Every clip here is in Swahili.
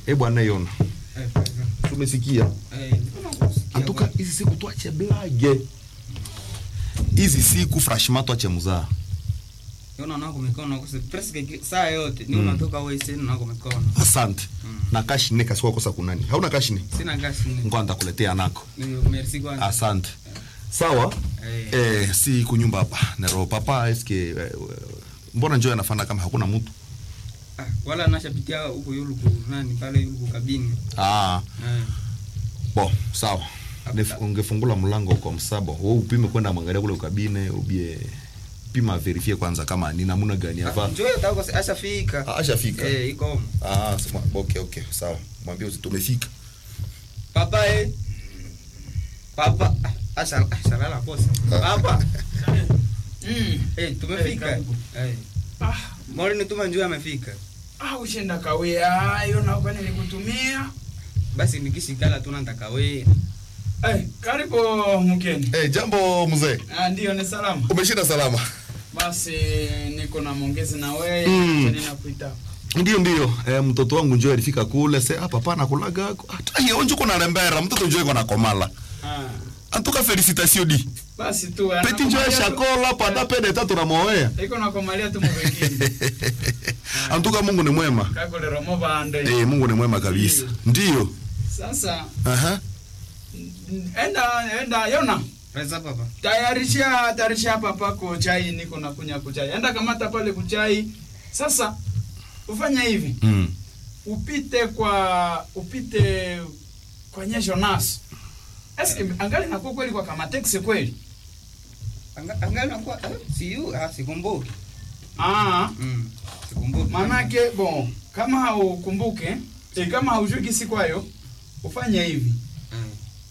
e bwana yona Eh, pardon. tumesikia Eh, nilikuwa nakusikia antuka bwana. hizi siku twache blage hizi siku franchement twache muzaa Yona nako mikono kuse presque ki- saa yote ni unatoka wewe sasa nako mikono. asante na kashine kasikuwa kosa kunani hauna kashine Sina gashi ni. ngoa ntakuletea nako Ni merci kwanza. asante sawa Eh. eh, si kunyumba hapa nero papa eske eh, mbona njoo anafanya kama hakuna mtu Ah, wala nashapitia huko yuluku nani pale yuluku kabini. ah, Eh. bo sawa Nef- ungefungula mlango kwa msabo we upime kwenda mwangalia kule ukabine ubie pima verifie kwanza kama ni namuna gani Ah, ava Njoo tako ashafika. Ah, ashafika. Eh, iko. ah, sema, okay, okay, sawa mwambie usi tumefika Papa eh. Papa ah, asha ashalala boss. Papa. Mm. Eh, tumefika. karibu. Eh. Ah, Mori nituma njoo amefika. ah, ushenda kawia ayo na kwa nilikutumia. Basi nikishikala tu nataka wewe. Eh, karibu mkeni. hey, jambo mzee Ah, ndio ni salama. umeshinda salama Basi niko na mongezi na wewe Mm. mm. ninakuita. ndio ndio eh, mtoto wangu njoo alifika kule se ah, papa nakulaga ataionjo kuna rembera mtoto njoo iko na komala Ah. antuka felicitation di Basi tu peti njoo anakumalia tu- shakola pada pede tatu na moea Iko na komalia tu mwingine. antuka mungu ni mwema Kako le romo bande. eh, mungu ni mwema kabisa ndio Sasa aha mm, enda enda yona. Reza papa. Tayarisha tayarisha papa ko chai niko na kunya kuchai. Enda kamata pale kuchai. Sasa ufanya hivi. mm. upite kwa upite kwenye Jonas. Eske angali nakuwa kweli kwa kama taxi kweli? Anga- Angali nakuwa ah, si yu ah sikumbuki. Ah, Mm. Sikumbuki. manake bon, kama haukumbuke, e, kama haujui kisi kwayo, ufanye hivi. Eh.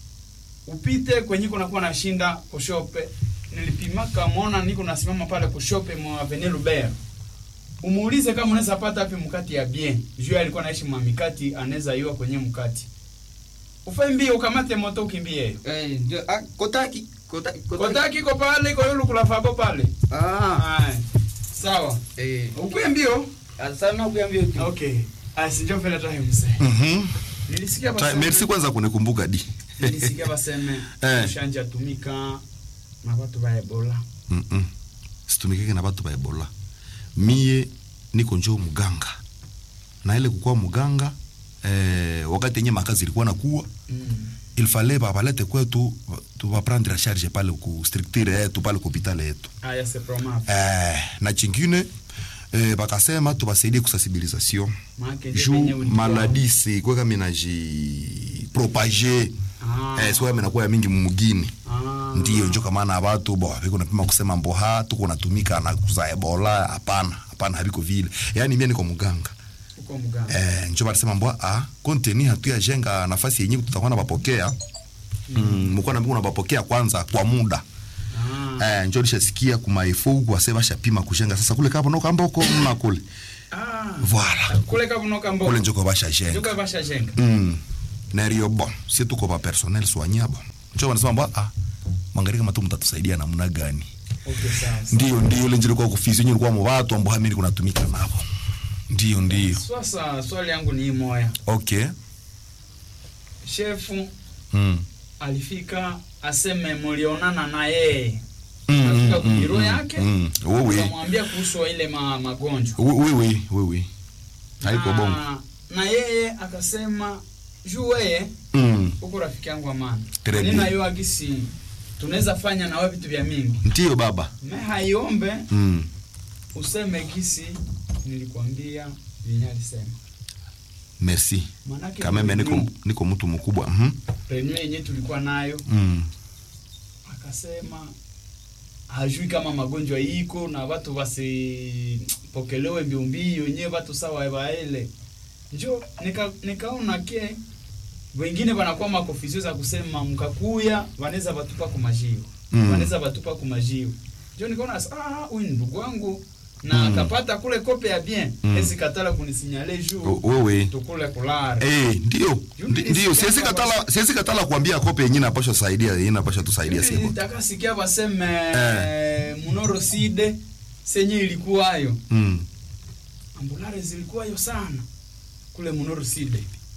Upite kwenye kuna kuwa nashinda kushope. Nilipimaka muona niko nasimama pale kushope mwa Avenue Lubert. Umuulize kama unaweza pata wapi mkati ya bien. Juu alikuwa anaishi mwa mikati, anaweza iwa kwenye mkati. Ufanye mbio ukamate moto ukimbie. Eh, ndio ah kotaki kotaki Kotaki iko pale, iko yulu kulafako pale. Ah. Haya. Sawa. Eh. Ukwe mbio? Sana kuambia tu. Okay. Ah, sijua vile tahe mzee. Mhm. Nilisikia Ta- baseme. merci kwanza kunikumbuka di Nilisikia baseme. Eh. Ushanja tumika na watu ba Ebola. Mm-mm. situmikike na batu ba ebola mie niko njoo muganga na ile kukuwa muganga eh, wakati yenye makazi ilikuwa nakuwa Mm. il fallait babalete kwetu tubaprendre a charge pale ku structure yetu pale ku hopitali yetu Aya se promave. eh, na chingine eh, bakasema tubasaidie kusensibilisation Maana je juu penye ulikuwa. maladi sikweka minaji propage Ah. eh, sikweka minakuwa ya mingi mumugini Ah. ndiyo njo kamana abatu bo biko napima kusema mboha tuko natumika na kuza ebola hapana hapana habiko vile yaani mie niko muganga Uko mganga. eh, njo barisema mbwa ah, konteni hatuyajenga nafasi yenye tutakuwa na bapokea mm, mkuwa na na bapokea kwanza kwa muda Ah. eh, njo lishasikia kumaefo huku wase bashapima kujenga sasa kule kapo noka mboko mna kule Ah. voilà Kule kabunoka mbo. kule njoko bashajenga Njoka basha jenga. mm. nario bon si tuko ba personnel soigna bon njo wanasema mbwa ah, mwangalie kama tu mtatusaidia namna gani Okay, sawa. ndio ndio ile njilikuwa kufisi yenye ilikuwa mubatu ambao hamini kunatumika nabo ndio ndio Sasa swali yangu ni hii moya. okay Shefu mm. alifika aseme mulionana na yeye. Mm, Afika mm, kubiro mm, yake. mm. Oui, oui. Akamwambia kuhusu ile ma, magonjwa. Oui, oui, oui, oui, oui. haiko Na- bongo Na yeye akasema juu weye mm. huko rafiki yangu amana. Très bien. Nina yo agisi tunaweza fanya na wewe vitu vya mingi. ndio baba Me haiombe mm. useme gisi nilikwambia venye alisema. merci Manake kameme niko, reunion- niko mtu mkubwa mm reunion yenyewe tulikuwa nayo mm. akasema hajui kama magonjwa iko na watu wasipokelewe mbiombio wenyewe watu sawa waele njo nika, nikaona ke wengine wanakuwa makofisio za kusema mkakuya wanaweza watupa kumajio Mm. wanaweza watupa kumajio njo nikaona ah huyu ni ndugu wangu na Mm. akapata kule kope ya bien Mm. ezi katala kunisinyale juu O- wewe tukule kulare Eh, ndio Juu Ndi- ndio nilisikia siwezi kwamba- katala siwezi katala kuambia kope yenyewe napasha saidia yenyewe napasha tusaidia Mimi siko nitaka sikia baseme Eh. munoro side senye ilikuwayo mm. ambulare zilikuwayo sana kule munoro side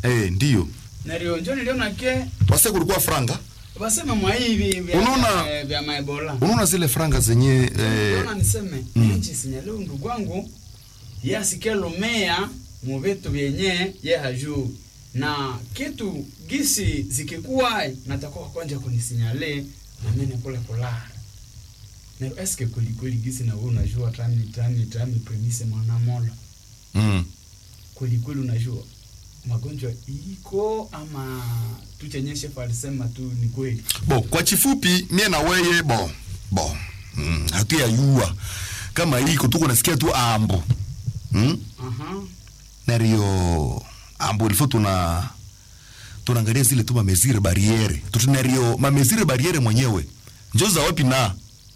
eh ndio Nario njo niliona ke wase kulikuwa franga basema mwa hivi vya Unaona- vya- vya maebola. unaona zile franga zenye eh, Unaona niseme mm. nchi sinyaleo ndugu wangu ye asikie lumea mu vitu vyenye ye hajuu na kitu gisi zikikuwa natakuwa kwanja kunisinyale na mimi kule kulala na eske kweli kweli gisi na wewe unajua tami tami tami premise mwana mola mm. kweli kweli unajua magonjwa iko ama tuchenye chef alisema tu ni kweli bo kwa chifupi mie na weye bo bo mm, hatuyayua kama iko tuko nasikia tu ambo mm? aha nario ambo ilifo tuna tunaangalia zile tu mamezire bariere tutunario mamezire bariere mwenyewe njo za wapi na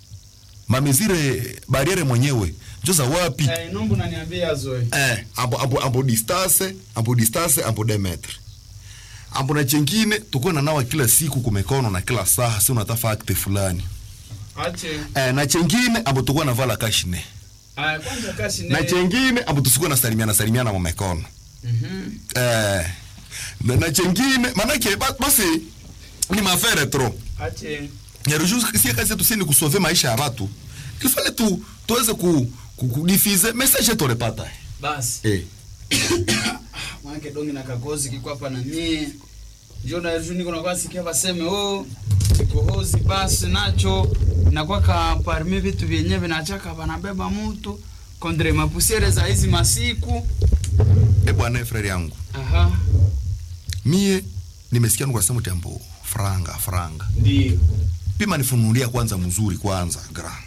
mamezire bariere mwenyewe njo za wapi eh nombo naniambia zoe eh, ambo, ambo, ambo distance ambo distance ambo demetre ambo na chengine tukuwe na nawa kila siku kumekono na kila saa si unatafa akte fulani ache eh, na chengine ambo tukuwe na vala kashine ah kwanza kashi na chengine ambo tusikuwe na salimiana salimiana mumekono mhm eh, na, na chengine manake ba- basi ni mafere tro ache nyarujusie kazi yetu si ni kusove maisha ya watu kifale tu tuweze ku, ku, kudifize message yetu repata basi eh. mwanake dongi na kakozi kiko hapa na mie njo na juni kuna kwa sikia baseme oh kikohozi basi nacho nakuwa ka parmi vitu vyenyewe vinachaka banabeba mtu kondre mapusiere za hizi masiku e bwana frere yangu aha mie nimesikia nuka sema tembo franga franga ndio pima nifunulia kwanza mzuri kwanza gra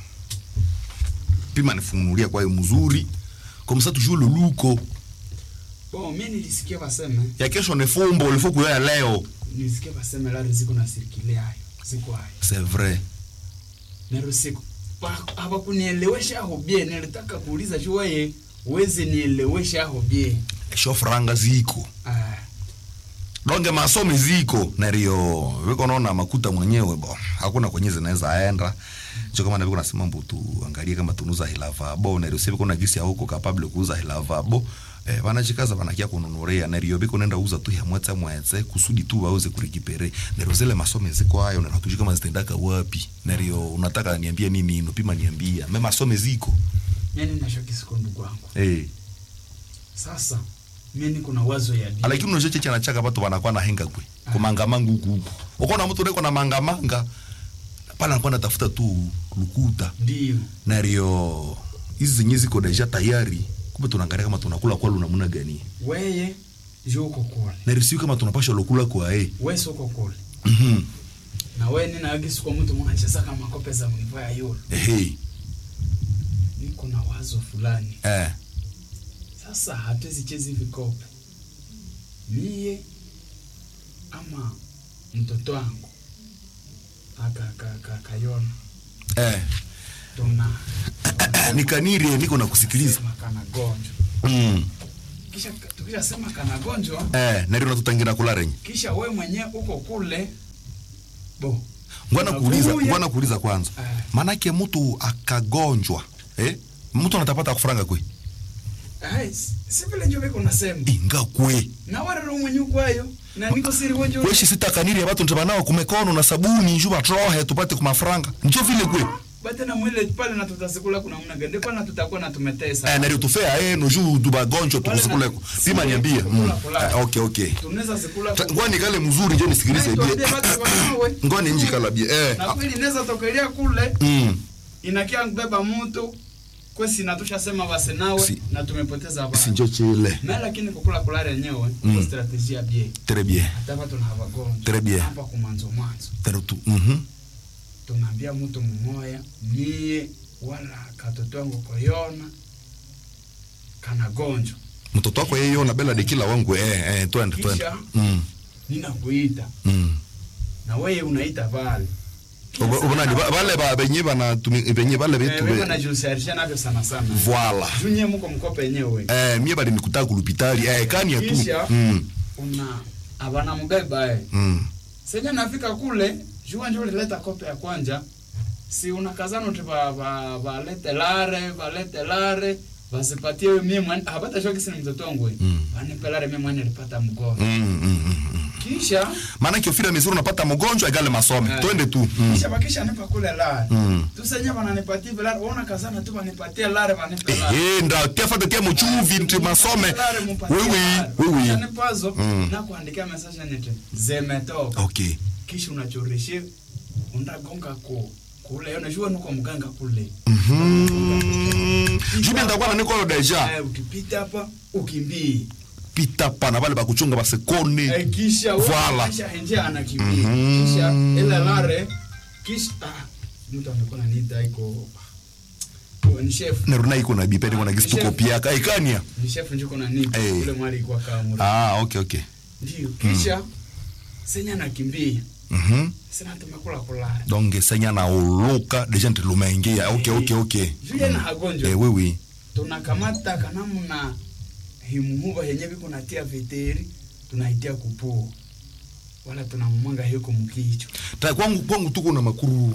pima nifunulia kwa hiyo mzuri kwa msa tujue luluko bon mimi nilisikia baseme ya kesho ni fumbo ulifo kuya leo nilisikia baseme la ziko na sirikile hayo ziko hayo c'est vrai nero siku hawakunielewesha aho bie nilitaka kuuliza juu wewe uweze nielewesha aho bie sho franga ziko ah donge masomi ziko nario viko naona makuta mwenyewe bo hakuna kwenye zinaweza aenda cho kama naviko nasema mbu tuangalie kama tunuza hilavabo nario siviko na gisi ya huko kapable kuuza hilavabo eh, vanachikaza vanakia kununuria nario viko nenda uza tu ya mwetse mwetse kusudi tu wauze kurikipere nario zile masome ziko hayo na hatujui kama zitendaka wapi nario unataka niambie nini nopima niambia me masome ziko mimi nashokisiko ndugu wangu eh sasa mimi niko na wazo ya bie lakini unajua cheche anachaka watu wanakuwa na henga kwe kumangamanga huku huku ukaona mtu niko na mangamanga pale anakuwa natafuta tu lukuta ndio nario hizi zenye ziko deja tayari kumbe tunaangalia kama tunakula kwa namna gani weye jo uko kule nario sio kama tunapasha lokula kwa eh wewe soko kule mhm na wewe nina agisi kwa mtu mwana cheza kama kope za mnivo ya yule ehe niko na wazo fulani eh sasa hatuwezi chezi vikope mie ama mtoto wangu aka ka, ka, kayona eh tuna nikanirie niko na kusikiliza sema kana gonjwa mm kisha tukisha sema kana gonjwa eh nario natutangira kula renye kisha we mwenyewe uko kule bo ngwana kuuliza Unakuya. ngwana kuuliza kwanza Eh. manake mtu akagonjwa eh mtu anatapata kufranga kwe Ai, si si vile njo viko nasema inga kwe na warero mwenye ukwayo na niko siri wenjo kweshi sitakaniri abantu ntibanao kumekono na sabuni njuba trohe tupate kumafranga njo vile kwe bate na mwile pale na tutasikula kuna mna gende pale na tutakuwa na tumetesa eh, nari tufea eh, no juu tubagonjwa Wale na- tukusikuleko pima si- niambie kula, mm. kula. eh, okay okay tunaweza sikula Ta- ngwani kale mzuri njo nisikilize bie Tuambie batu wanawe. ngwani nji kala bie eh. na kweli inaweza tokelea kule mm. inakia kubeba mtu kwesi natusha sema basi nawe Si- na tumepoteza baba sinjo chile na lakini kukula kulala yenyewe Mm. mm. strategia bie très bien hata watu na wagonjwa Très bien. hapa kumanzo mwanzo Tere tu mhm tunaambia mtu mmoya mie wala katoto wangu koyona kana gonjwa mtoto wako yeye na bela de kila wangu eh eh twende twende Kisha? mm. ninakuita mm. na wewe unaita vale Uba- ubonani ba- bale ba benye bana tumi benye bale betu wewe be najusarisha navyo sana sana voilà junye muko mkope yenyewe eh mie bali nikutaka kulupitali eh kani ya tu Kisha? mm. una abana mugaiba eh mm. senye nafika kule jua njo ulileta kope ya kwanja si unakazana uti ba- ba- balete lare balete lare wasipatie mimi mwana hapata shoki sina mtoto wangu Mm. wanipelare mimi mwana nilipata mgonjwa mm, mm, mm, mm. kisha maana kiofira mizuri unapata mgonjwa igale masome Eh. twende tu mm. kisha bakisha nipa kule lare Mm. tusenya wananipatia vile lare ona kazana tu wanipatie lare wanipe lare ehe nda tefate tie muchuvi nti masome wiwi wiwi nipazo Mm. na kuandikia message nete zemetoka okay kisha unachoreshe undagonga ku kule unajua nuko mganga kule Mhm. jubi ndakuwa nanikoyo deja Eh, ukipita hapa ukimbie pita pana bale bakuchunga basekone Eh, kisha Voilà. kisha henje anakimbia Mhm. kisha ile lare kisha ah, mtu amekuwa nita iko oh, ni chef neruna iko na bipedi kona gisi tuko piaka ikania ni chef njiko na nita Eh. kule mwali kwa kamera ah okay okay ndio kisha senya anakimbia mhm sina tumekula kulala donc senya na uluka deja nti lumeingia okay okay okay Vile na hagonjwa. eh wiwi tunakamata kanamna himuhuva henye viko natia veteri tunaitia kupua wala tunamwanga heko mkicho ta kwangu kwangu tuko na makururu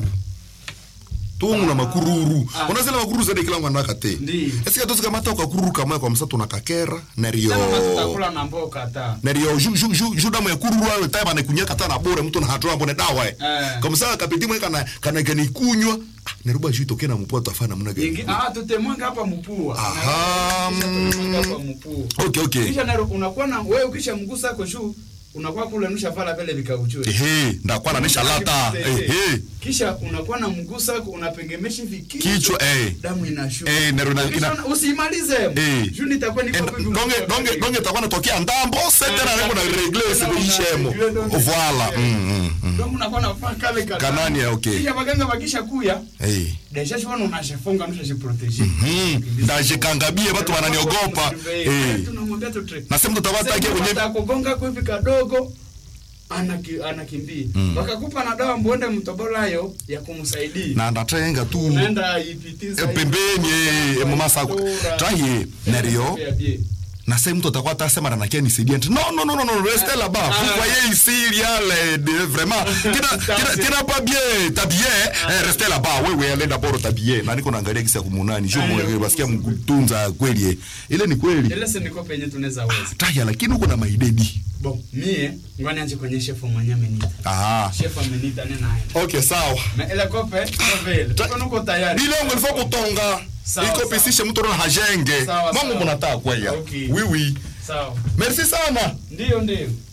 tungu na makururu Ah. unazela makururu zade kila mwana kate Ndiyo. esika tosi kamata ka kururu kama kwa msa tunakakera nerio Sema tutakula na mboka ta nerio ju ju ju ju damu ya kururu ayo taiba na kunyaka tana bure mtu na hatua mbone dawa eh Eh. kama sasa kapiti mwe kana kana kani kunywa ah, neruba ju tokena mpoto afana mna Ingi, gani ah, tutemwanga hapa mpua Aha, Kisha tutemwanga hapa mpua okay okay kisha naro unakuwa na wewe ukisha mgusa ako juu unakuwa kule nusha vala vile vikauchwe ehe ndakwana nisha lata ehe kisha unakuwa na mgusa ako unapengemesha hivi kichwa eh damu inashuka Eh, naro na- Kisha ina- una- usimalize Eh. juu nitakuwa niko En- hivi donge mgusa donge hivi. donge takuwa natokea ndambo setera niko na regle sikuishemo voilà mm mm, mm Ndio unakuwa nafaa kale kale. Kanani ya, okay. Kisha baganga bakisha kuya eh deja shona unashafunga unashajiprotege mhm ndajikangabie watu wananiogopa eh tunamwambia tu trick na sema tutawata ke kwenye kugonga kwa hivi kadogo anaki, anakimbia Mm. wakakupa na dawa mbonde mtobolayo ya kumsaidia na ndatenga tu unaenda ipitiza Eh, pembeni eh, mama sako traye nerio na sasa mtu atakuwa atasema na nakia nisaidia nti non non non non non restez là-bas vous Ah. voyez ici il y a les de vraiment tena tena tena pas bien t'habiller eh, restez là-bas wewe allez d'abord t'habiller na niko naangalia kisa kumunani sio Ah, mwe yo. basikia mkutunza kweli eh. ile ni kweli ile sindiko penye tunaweza weza taya lakini uko na maidedi bon mie ngwani anje kwenye shefu mwenye amenita ah shefu amenita nena aenda okay sawa me ile kope kovele tuko nuko tayari bilongo ilifo kutonga Sawa, iko sawa. pisishe mtu na hajenge Sawa, mambo sawa. mnataka kwaya Okay. oui oui sawa merci sana ndio ndio